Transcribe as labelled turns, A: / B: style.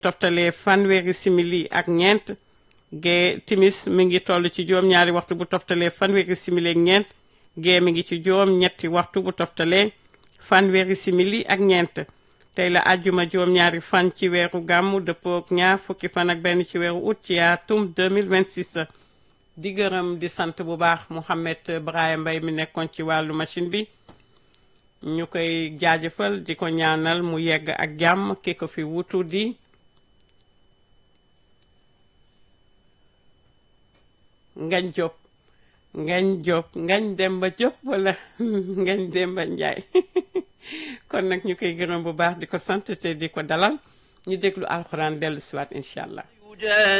A: toftalee fanweeri simili ak ñeent gee timis mi ngi toll ci juróom-ñaari waxtu bu toftalee fanweeri simili ak ñeent gee mi ngi ci juróom-ñetti waxtu bu toftalee fanweeri simili ak ñeent tey la àjjuma juróom-ñaari fan ci weeru gàmmu dëppook ñaar fukki fan ak benn ci weeru août ci atum 2026 di gërëm di sant bu baax Mouhamed Brahima Mbaye mi nekkoon ci wàllu machine bi ñu koy jaajëfal di ko ñaanal mu yegg ak jàmm ki ko fi wutu di ngañ Diop ngañ Diop ngañ Demba Diop wala ngañ Demba Njaay kon nag ñu koy gërëm bu baax di ko sant te di ko dalal ñu déglu alxuraan dellu siwaat incha allah